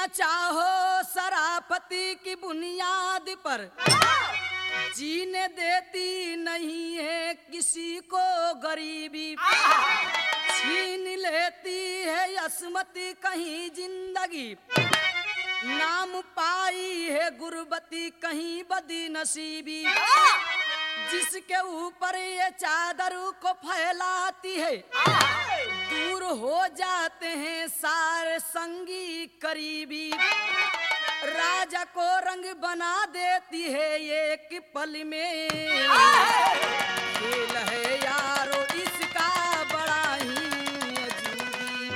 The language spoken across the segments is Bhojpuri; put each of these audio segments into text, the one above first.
चाहो सराफती की बुनियाद पर जीने देती नहीं है किसी को गरीबी छीन लेती है असमती कहीं जिंदगी नाम पाई है गुरबती कहीं बदी नसीबी जिसके ऊपर ये चादर को फैलाती है दूर हो जाते हैं सारे संगी करीबी राजा को रंग बना देती है एक पल में खेल है यारो इसका बड़ा ही अजूबी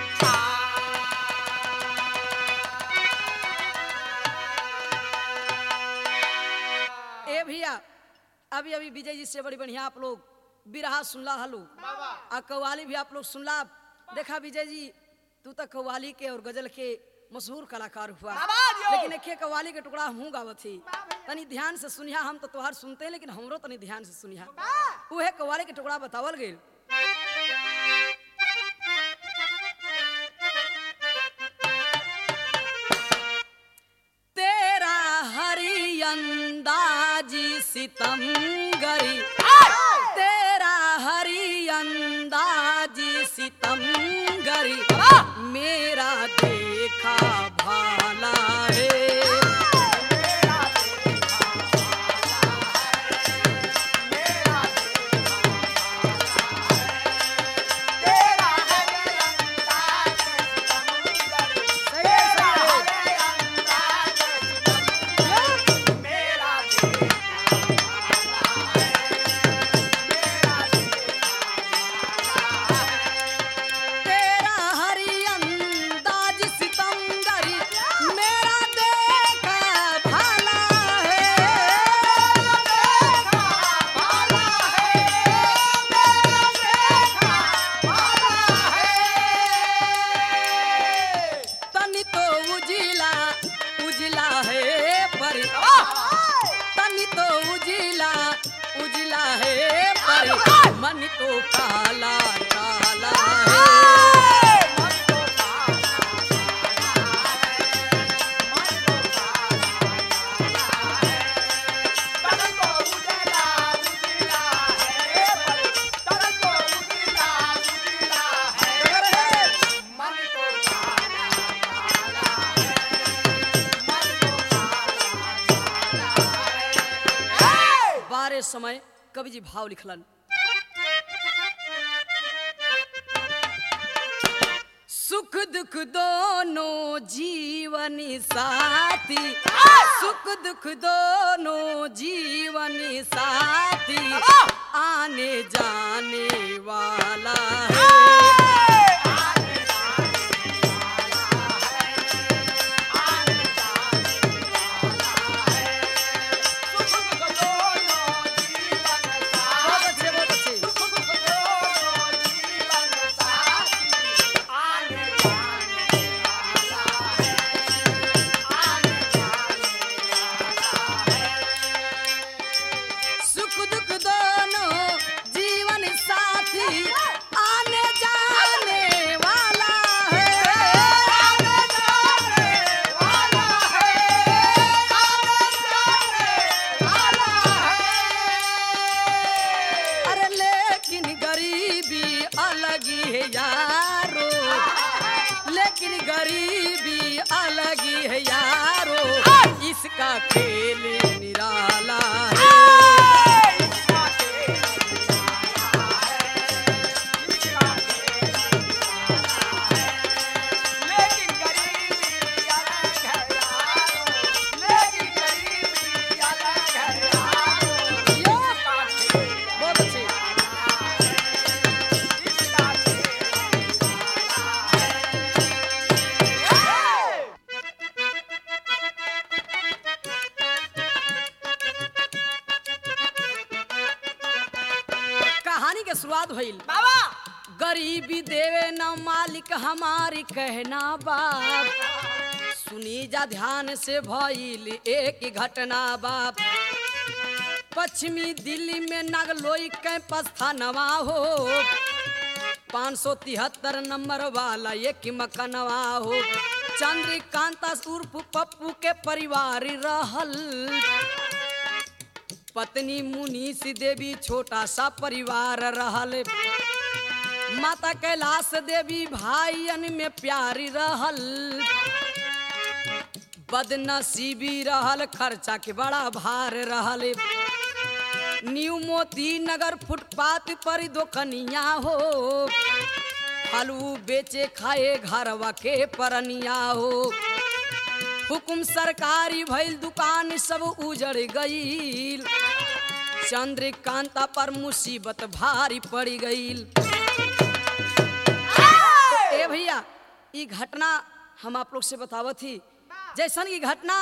ए भैया अभी अभी विजय जी से बड़ी बढ़िया आप लोग बिरहा सुनला हलो आ कव्वाली भी आप लोग सुनला देखा विजय जी तू तो कव्वाली के और गजल के मशहूर कलाकार हुआ लेकिन एक कव्वाली के टुकड़ा हूँ गावत थी तनी ध्यान से सुनिया हम तो तोहार सुनते हैं लेकिन हमरो तनी ध्यान से सुनिया उहे कव्वाली के टुकड़ा बतावल गई तेरा हरी अंदाजी सितमगरी तेरा हरी अंदाजी सितमगरी मेरा देखा भाला है तेरा हरी अंदाज सितमगरी मेरा देखा भाला है तनी तो उजिला उजिला है पर तनी तो उजिला उजिला है पर मन तो काला काला है बारे समय कवि जी भाव लिखलन सुख दुख दोनों जीवन साथी सुख दुख दोनों जीवन साथी आने जाने वाला है बहुत अच्छे बहुत अच्छे सुख दुख दोनों जीवन साथी आने जाने वाला है अरे लेकिन गरीबी अलग ही है यारो लेकिन गरीबी अलग ही है यारो इसका खेल निराला है बहुत अच्छे कहानी के शुरुआत भइल गरीबी देवे न मालिक हमारी कहना बाप सुनी जा ध्यान से भइल एक घटना बाप पश्चिमी दिल्ली में नागलोई कैंपस था नवा हो पाँच सौ तिहत्तर नंबर वाला एक मकनवा हो चंद्रकांता उर्फ पप्पू के परिवार रहल पत्नी मुनीष देवी छोटा सा परिवार रहल माता कैलाश देवी भाईयन में प्यारी रहल बदनसीबी रहल खर्चा के बड़ा भार रहल न्यू मोती नगर फुटपाथ पर दोकनिया हो फलू बेचे खाए घरवा के परनिया हो हुकुम सरकारी भइल दुकान सब उजड़ गईल चंद्रकांता पर मुसीबत भारी पड़ गईल ए भैया ई घटना हम आप लोग से बतावत थी जैसन ई घटना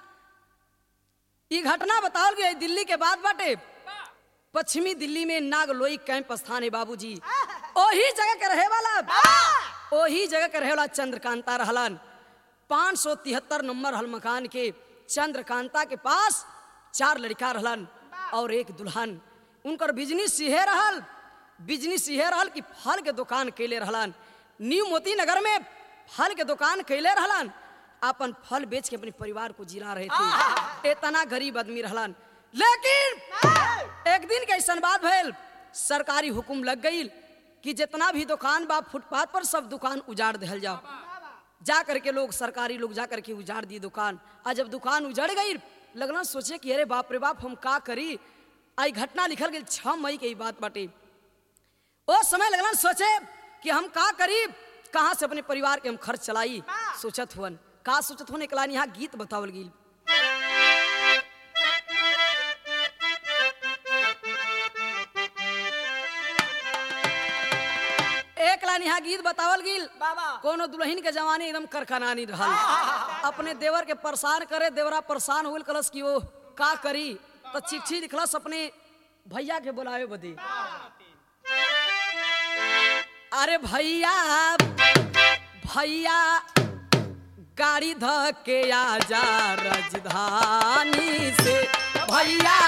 ई घटना बतावल गई दिल्ली के बाद बाटे पश्चिमी दिल्ली में नागलोई कैंप स्थान है बाबूजी ओही जगह के रहे वाला ओही जगह के रहे वाला चंद्रकांता रहलन पाँच सौ तिहत्तर नंबर हल मकान के चंद्रकांता के पास चार लड़का रहलन और एक दुल्हन उनकर बिजनेस इहे रहल बिजनेस इहे रहल कि फल के दुकान कैले रहलन न्यू मोती नगर में फल के दुकान कैले रहलन अपन फल बेच के अपने परिवार को जिला रहे थे इतना गरीब आदमी रहलन लेकिन एक दिन के ऐसा बात भइल सरकारी हुकुम लग गई कि जितना भी दुकान बा फुटपाथ पर सब दुकान उजाड़ दिहल जाओ जा करके लोग सरकारी लोग जा करके उजाड़ दी दुकान आ जब दुकान उजड़ गई लगना सोचे कि अरे बाप रे बाप हम का करी आई घटना लिखल गई छह मई के ई बात बाटे ओ समय लगना सोचे कि हम का करी कहाँ से अपने परिवार के हम खर्च चलाई सोचत हुअन का सोचत हुन एकला यहाँ गीत बतावल गई एक लाइन यहाँ गीत बतावल गिल बाबा कोनो दुल्हन के जवानी एकदम करखनानी रहल अपने देवर के परेशान करे देवरा परेशान होल कलस कि वो का करी तो चिट्ठी लिखलस अपने भैया के बुलावे बदी अरे भैया भैया गाड़ी ध के आजा राजधानी से भैया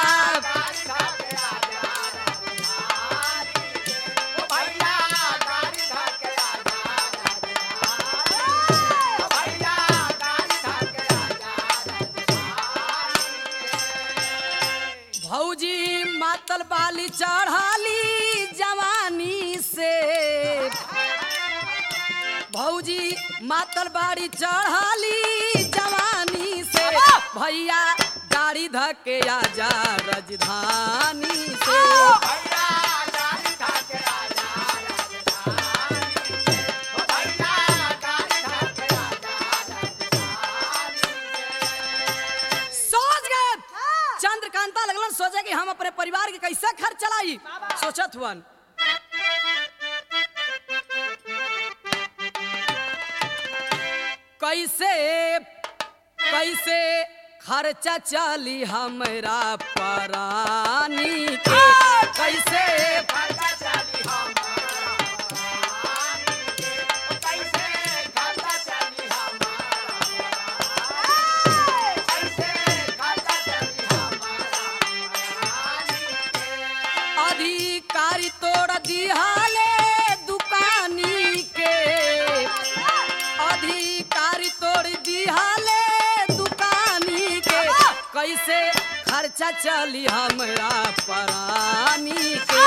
भौजी मातल बाली चढ़ाली जवानी से भौजी मातल बाड़ी चढ़ाली जवानी से भैया गाड़ी धके आजा राजधानी से सोच गए चंद्रकांता लगलन सोचे कि हम अपने परिवार के कैसे खर्च चलाई सोचत हुअन कैसे कैसे खर्चा चली हमरा परानी के कैसे अधिकारी तोड़ दिहाले दुकानी के अधिकारी तोड़ दिहाले दुकानी के कैसे खर्चा चली हमरा परानी के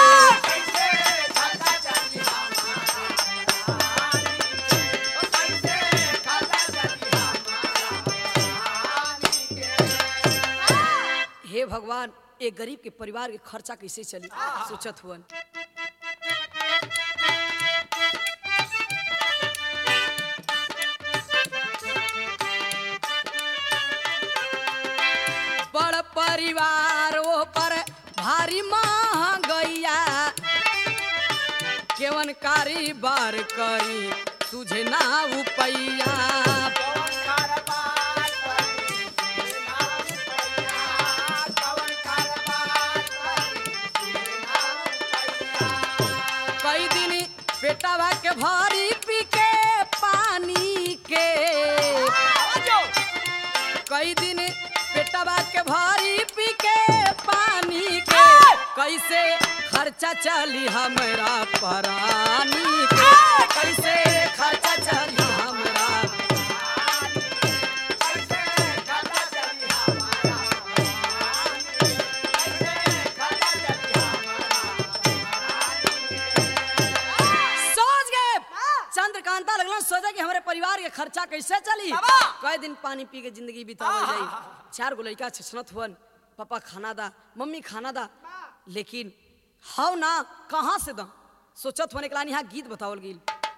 हे भगवान एक गरीब के परिवार के खर्चा कैसे चली सोचत हुअन बड़ परिवार ओ पर भारी महंगैया केवन कारीबार करी तुझे ना उपैया कई दिन पेटवा के भरी पी के पानी के कई दिन पेटवा के भरी पी के पानी के कैसे खर्चा चली हमरा परानी के कैसे खर्चा चली हमरा सोच गए चंद्रकांता लगलन सोचा कि हमारे परिवार के खर्चा कैसे चली बाबा! कई दिन पानी पी के जिंदगी बितावल जाई चार गो लड़का छछनत हुअन पापा खाना दा मम्मी खाना दा लेकिन हाउ ना कहाँ से दा सोचत होने के लानी यहाँ गीत बतावल गई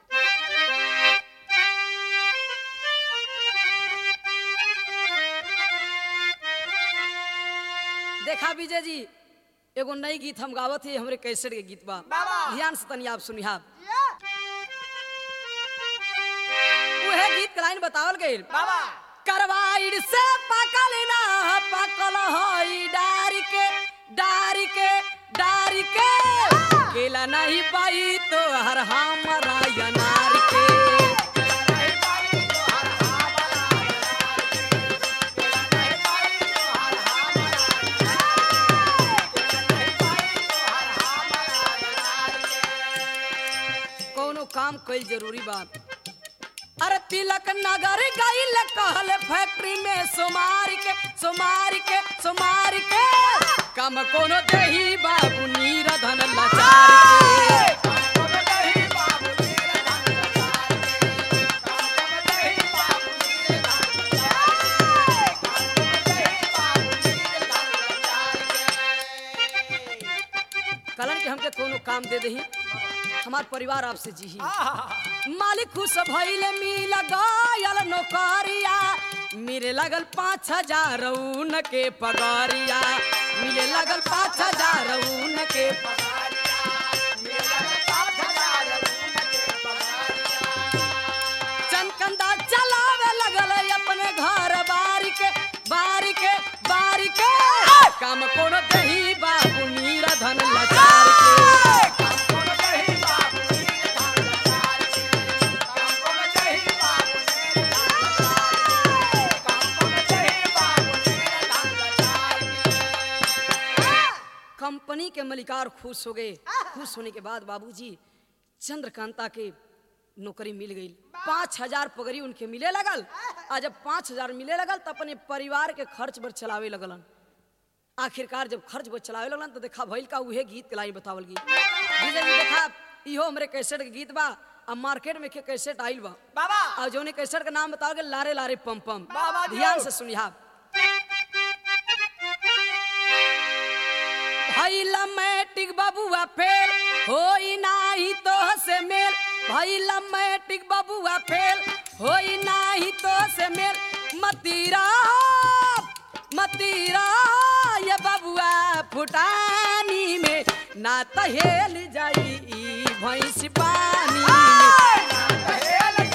देखा विजय जी एगो नई गीत हम गावत ही हमरे कैसेट के गीत बा बाबा! ध्यान से तनी आप सुनिहा उहे गीत के लाइन बतावल गई बाबा करवाइड से पकल ना पकल हई डारी के डारी के डारी के केला नहीं पाई तो हर हमरा अनार के कोनो काम कईल जरूरी बा अरे तिलक नगर गईल कहल फैक्ट्री में सोमार के सोमार के सोमार के कम कोनो दही बाबू नीरधन लाचार के कलन के हमके कोनो काम दे दही हमार परिवार आपसे जी मालिक खुश भइले मिल गयल नौकरिया मिले लगल पाँच हजार ऊन के पगारिया मिले लगल पाँच हजार ऊन के चनकंदा चलावे लगल अपने घर बारी के बारी के बारी के काम कोनो दही बाबू नीरा धन लाचार के कंपनी के मलिकार खुश हो गए खुश होने के बाद बाबूजी चंद्रकांता के नौकरी मिल गई पाँच हजार पगड़ी उनके मिले लगल आ जब पाँच हजार मिले लगल तो अपने परिवार के खर्च पर चलावे लगलन आखिरकार जब खर्च पर चलावे लगलन तो देखा भइल का उहे गीत के लाई बतावल गई विजय जी देखा इहो हमरे कैसेट के गीत बा अब मार्केट में के कैसेट आइल बा बाबा और जौने कैसेट का नाम बताओगे लारे लारे पम पम बाबा जी। ध्यान से सुनिहा भैला मैट्रिक बबुआ फेल होई नाही तो से मेल भैला मैट्रिक बबुआ फेल होई नाही तो से मेल मतीरा मतीरा ये बबुआ फुटानी में ना तो हेल जाई ई भैंस पानी में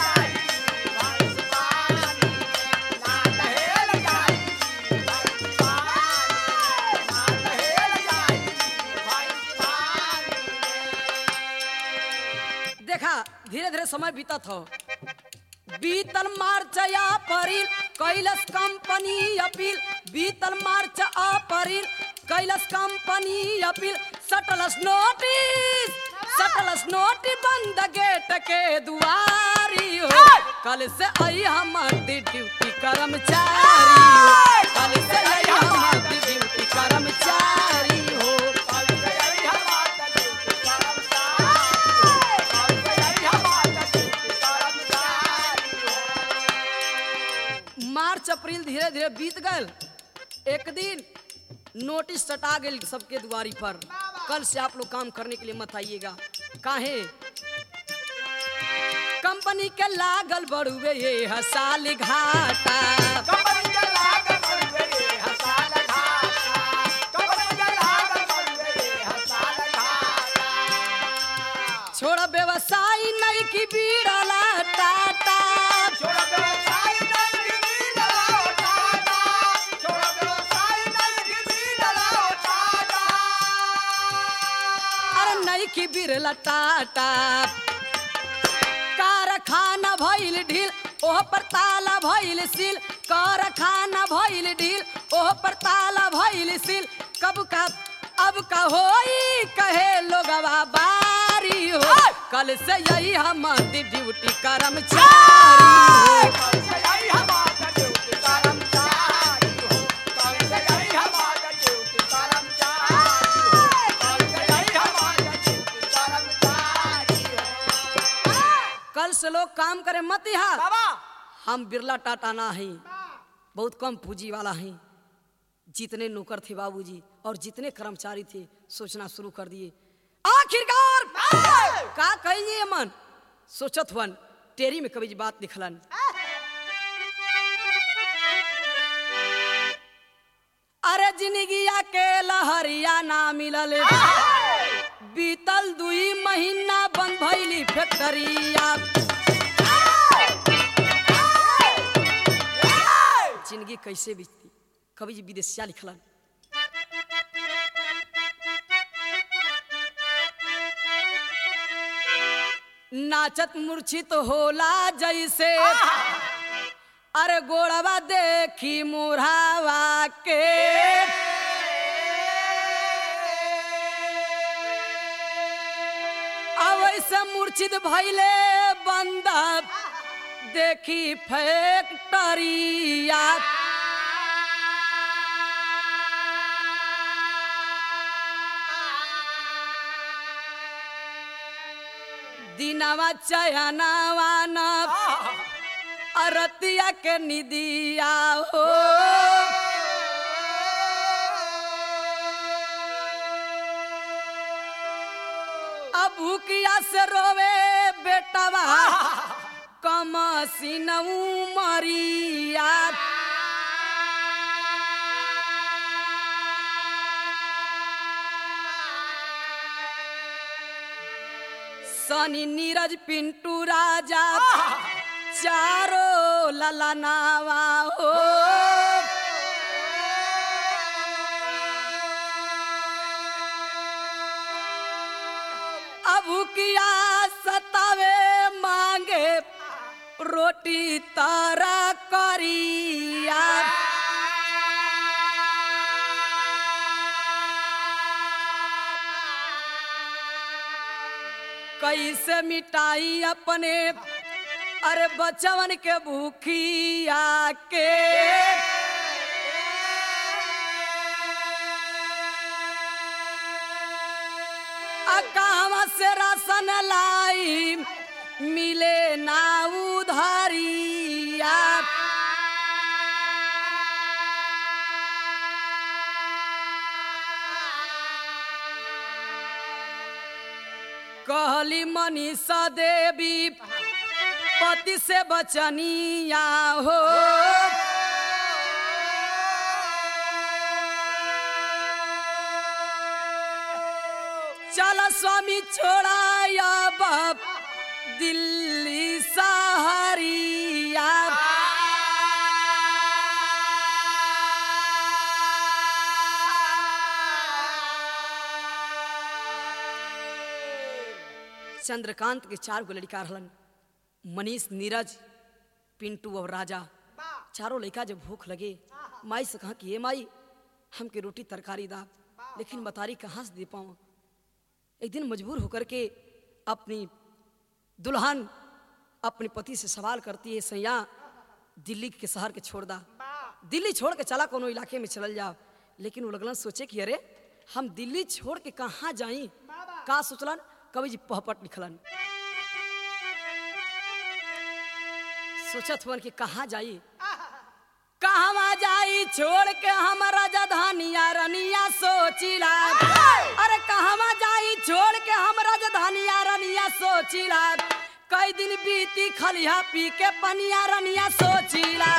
देखा धीरे धीरे समय बीतत हो बीतल मार्च अप्रैल कैलस कंपनी अपील बीतल मार्च अप्रैल कैलस कंपनी अपील सटलस नोटिस सटलस नोटिस बंद गेट के दुआरी हो कल से आई हमार ड्यूटी कर्मचारी हो कल से आई हमार ड्यूटी कर्मचारी हो मार्च अप्रैल धीरे धीरे बीत गल एक दिन नोटिस सटा गई सबके दुआरी पर कल से आप लोग काम करने के लिए मत आइएगा काहे कंपनी के लागल बड़ुए ये हसाल घाटा छोड़ व्यवसाय नहीं की बीड़ला टाटा अरे नहीं की बिरला टाटा कारखाना भइल ढील ओह पर ताला भइल सील कारखाना भइल ढील ओह पर ताला भइल सील कब का अब कहोई कहे लोगवा बारी हो कल से यही हमारी ड्यूटी कर्मचारी हो कल से लोग काम करे मत यहाँ हम बिरला टाटा ना हैं बहुत कम पूंजी वाला हैं जितने नौकर थे बाबूजी और जितने कर्मचारी थे सोचना शुरू कर दिए आखिरकार का कहिए मन सोचत हुअन टेरी में कभी बात लिखलन अरे जिंदगिया के लहरिया ना मिलल बीतल दुई महीना बंद भइली फैक्टरिया जिंदगी कैसे बीतती कवि जी विदेशिया लिखलन नाचत मूर्छित होला जैसे अरे गोड़वा देखी मुरावा के अवैसे मूर्छित भैले बंदा देखी फैक्टरिया दिनवा चयनावा न अरतिया के निदिया हो अब भूकिया से रोवे बेटवा कम सिनऊ मरिया सनी नीरज पिंटू राजा चारो ललनावा हो अबू किया सतावे मांगे रोटी तारा करिया कैसे मिटाई अपने अरे बचवन के भूखिया के अकावा से राशन लाई मिले ना उधारिया कहली मनीषा देवी पति से बचनिया हो चल स्वामी छोड़ाया बाप दिल्ली सहारिया चंद्रकांत के चार गो लड़का रहलन मनीष नीरज पिंटू और राजा चारों लड़का जब भूख लगे माई से कहा कि ये माई हमके रोटी तरकारी दा लेकिन बतारी कहाँ से दे पाऊँ एक दिन मजबूर होकर के अपनी दुल्हन अपने पति से सवाल करती है सैया दिल्ली के शहर के छोड़ दा दिल्ली छोड़ के चला कोनो इलाके में चल जाओ लेकिन वो लगलन सोचे कि अरे हम दिल्ली छोड़ के कहाँ जाई का सोचलन कवि जी पहपट लिखलन सोचत हुअन कि कहाँ जाई कहवा जाई छोड़ के हम राजधानिया रनिया सोचिला अरे कहवा जाई छोड़ के हम राजधानिया रनिया सोचिला कई दिन बीती खलिया पी के पनिया रनिया सोचिला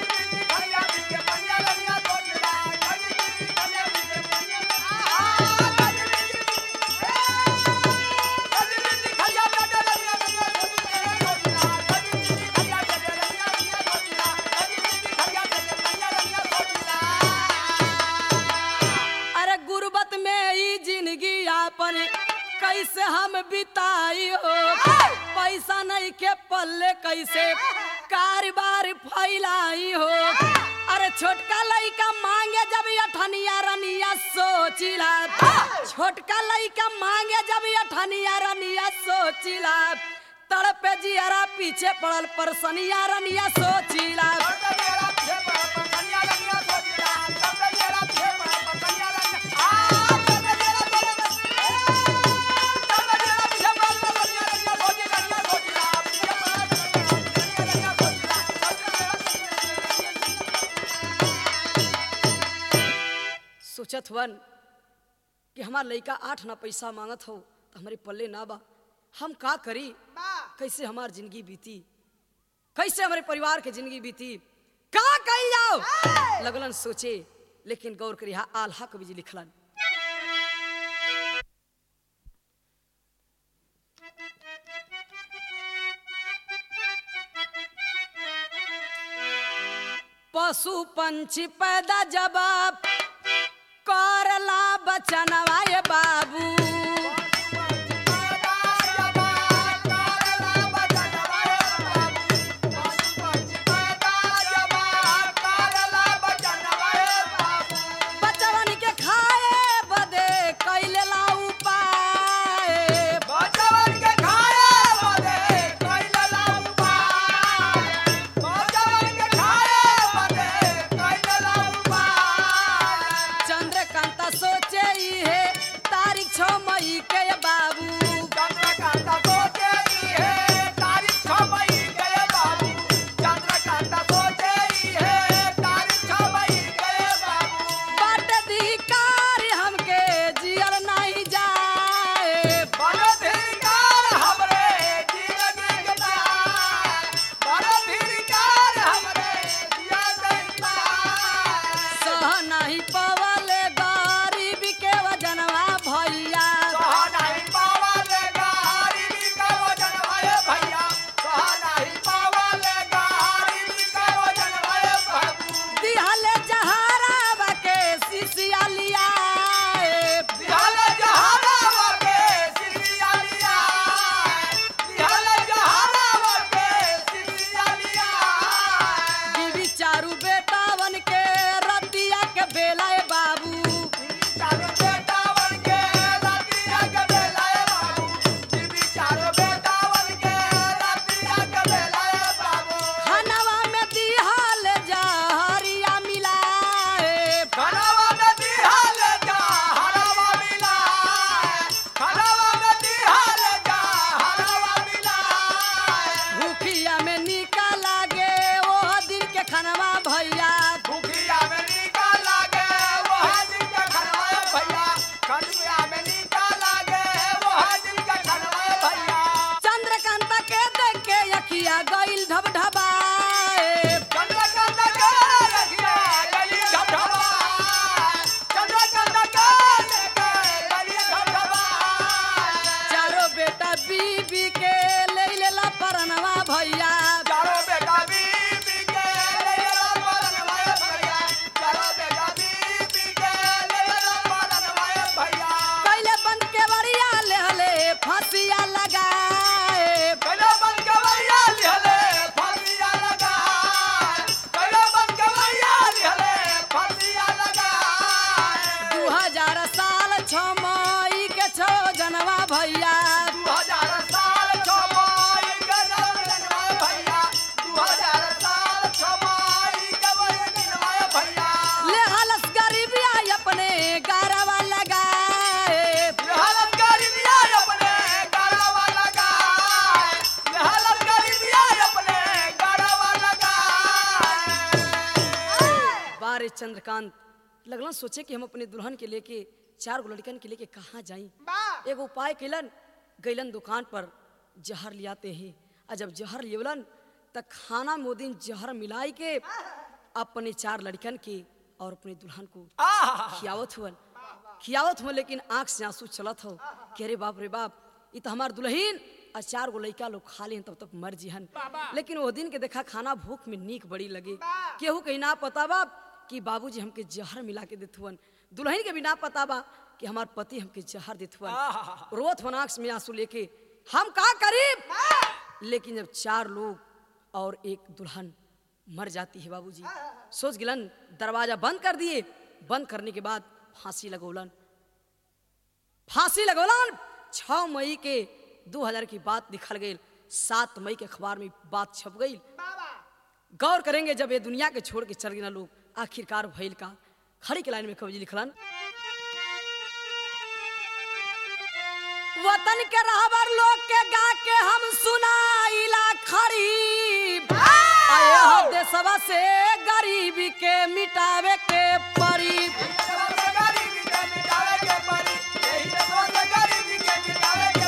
अरे गुर्बत में ई जिंदगी आपन कैसे हम बिताई हो पैसा नहीं के पल्ले कैसे कारोबार फैलाई हो अरे छोटका लइका मांगे जब अठनिया रनिया सोचिला छोटका लइका मांगे जब अठनिया रनिया सोचिला तड़पे जियरा पीछे पड़ल परसनिया रनिया सोचिला सोचत हुअन कि हमार लइका आठ ना पैसा मांगत हो तो हमारे पल्ले ना बा हम का करी कैसे हमार जिंदगी बीती कैसे हमारे परिवार के जिंदगी बीती का कही जाओ लगलन सोचे लेकिन गौर करी हा आल्हा कवि जी लिखलन पशु पंछी पैदा जवाब करला बचनवा ये बाबू बचवन के खाए बदे कैले ला उपाय चंद्रकांता सोचे ही है तारीख छो मई के ये बाबू बाट धिकार हमके जियल नहीं जाए सह नहीं पवले गरीब के वजनवा भैया दिहले जहरावा के सिसिया लिया बीबी चारू बेटावन के रतिया के बेला ए बाबू खानवा में दिहल जहरिया मिलाए भूखिया में निका लागे वो दिन के खानवा भैया चंद्रकांता के देख के अखिया गइल ढब ढबाए चारो बेटा बीबी के ले लेला परनवा भैया चारो बेटा बीबी के ले लो परनवाए भैया चारो बेटा बीबी के ले लो परनवाए भैया कैले बंद के बड़िया ले हले फांसिया लगाए कलो बन के भैया लिहले फांसिया लगा कलो बन के भैया लिहले फांसिया लगा दू हजार साल छ मई के छो जनवा भैया दू हजार साल छमाई के जनवाए भैया दू हजार साल छमाई के जनवाए भैया ले हलस गरीबिया अपने गारवा लगाए हालत गरीबिया अपने गरवा लगा हालत गरीबिया अपने गरवा लगा बारे चंद्रकांत लगलन सोचे कि हम अपने दुल्हन के लेके चार गो लड़कन के लेके कहाँ जाई एगो उपाय कैलन गैलन दुकान पर जहर लियाते हैं और जब जहर लेवलन त खाना में वो दिन जहर मिलाई के अपने चार लड़कन के और अपने दुल्हन को खियावत हुअन खियावत हुआ लेकिन आंख से आंसू चलत हो कि अरे बाप रे बाप ये तो हमार दुल्हीन और चार गो लड़का लोग खा लें तब तक मर जिहन लेकिन वो दिन के देखा खाना भूख में नीक बड़ी लगे केहू कहीं ना पता बा कि बाबूजी हमके जहर मिला के देत हुअन दुल्हन के भी ना पता बा कि हमार पति हमके जहर देत हुअन रोत हुअन आंख में आंसू लेके हम का करीब लेकिन जब चार लोग और एक दुल्हन मर जाती है बाबूजी सोच गिलन दरवाजा बंद कर दिए बंद करने के बाद फांसी लगोलन फांसी लगोलन छ मई के 2000 की बात निकल गई सात मई के अखबार में बात छप गई गौर करेंगे जब ये दुनिया के छोड़ के चल गए ना लोग आखिरकार भइल का खड़ी के लाइन में कवि जी लिखलन वतन के रहबर लोग के गा के हम सुनाइला खड़ी आए हो देशवा से गरीबी के मिटावे के परी गरीबी के मिटावे के परी यही देशवा से गरीबी के मिटावे के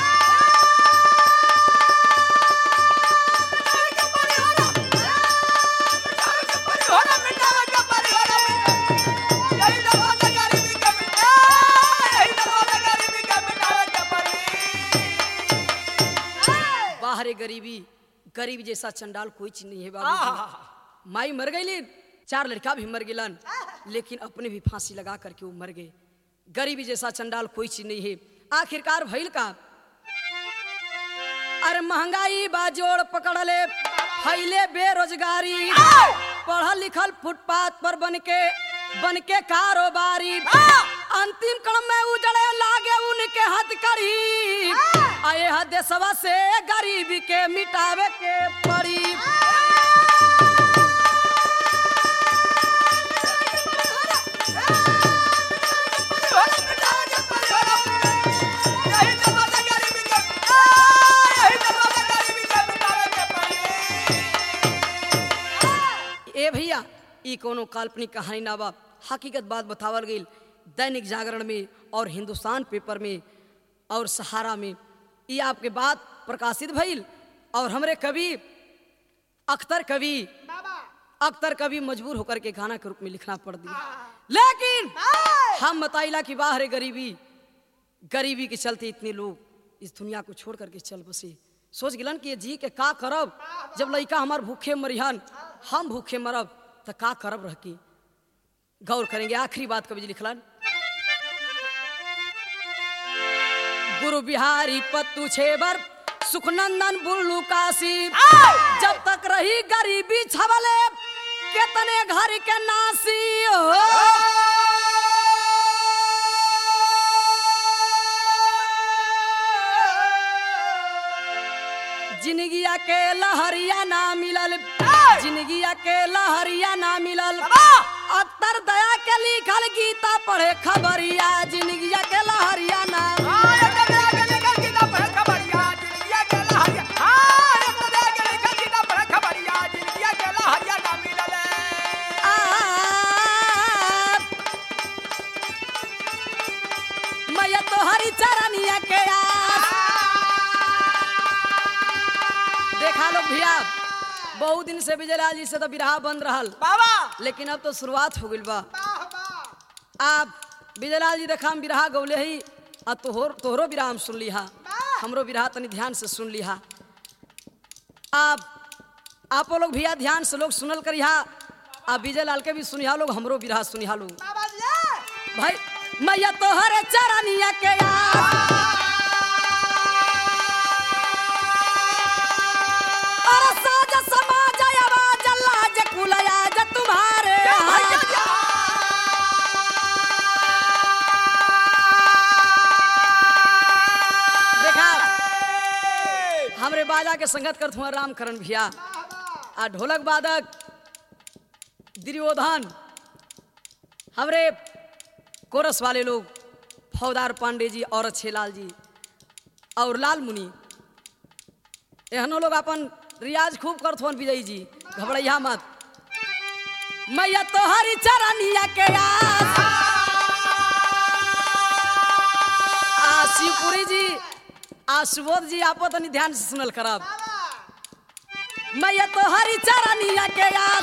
बाहरे गरीबी गरीब जैसा चंडाल कोई चीज नहीं है बाबू माई मर गई चार लड़का भी मर गिलन लेकिन अपने भी फांसी लगा करके वो मर गए गरीबी जैसा चंडाल कोई चीज नहीं है आखिरकार भइल का अरे महंगाई बाजोड़ पकड़ ले फैले बेरोजगारी पढ़ल लिखल फुटपाथ पर बन के बन के कारोबारी अंतिम कण में उजड़े लागे उनके हथकड़ी आए ह देशवा से गरीबी के मिटावे के पड़ी ए भैया ई कोनो काल्पनिक कहानी ना बा हकीकत बात बतावल गई दैनिक जागरण में और हिंदुस्तान पेपर में और सहारा में ये आपके बात प्रकाशित भइल और हमरे कवि अख्तर कवि अख्तर कवि मजबूर होकर के गाना के रूप में लिखना पड़ दिया लेकिन हम बताइला कि बाहर गरीबी गरीबी के चलते इतने लोग इस दुनिया को छोड़ करके चल बसे सोच गिलन कि ये जी के का करब जब लड़का हमार भूखे मरिहन हम भूखे मरब तो का करब रह के गौर करेंगे आखिरी बात कवि जी लिखलन गुरु बिहारी पत्तू छेबर सुखनंदन बुल्लू काशी जब तक रही गरीबी छबले कितने घर के नासी हो जिंदगिया के लहरिया ना मिलल जिंदगिया के लहरिया ना मिलल अत्तर दया के लिखल गीता पढ़े खबरिया जिंदगिया के लहरिया ना आ, मैया तो हरी चरनिया के आस देखा लोग भैया बहुत दिन से विजयलाल जी से तो बिरहा बंद रहल बाबा लेकिन अब तो शुरुआत हो गई बा आप विजयलाल जी देखा हम बिरहा गौले ही आ तोहर तोहरो बिरहा हम सुन लिहा हमरो बिरहा तनी ध्यान से सुन लिहा आप आप लोग भैया ध्यान से लोग सुनल करिहा आ विजयलाल के भी सुनिहा लोग हमरो बिरहा सुनिहा लोग बाबा जी भाई मैया तोहरे चरनिया के आस अरे साज समाज आवाज लाज कुलया ज तुम्हारे हाथ। देखा हमरे बाजा के संगत करत हुआ रामकरण भैया आ ढोलक वादक दुर्योधन हमरे कोरस वाले लोग फौदार पांडे जी और छेलाल जी और लाल मुनि एहनो लोग अपन रियाज खूब करत हन विजय जी घबरैया मत मैया तोहरी चरनिया के आस आ शिवपुरी जी आ सुबोध जी आपो तनी ध्यान से सुनल करब मैया तोहरी चरनिया के आस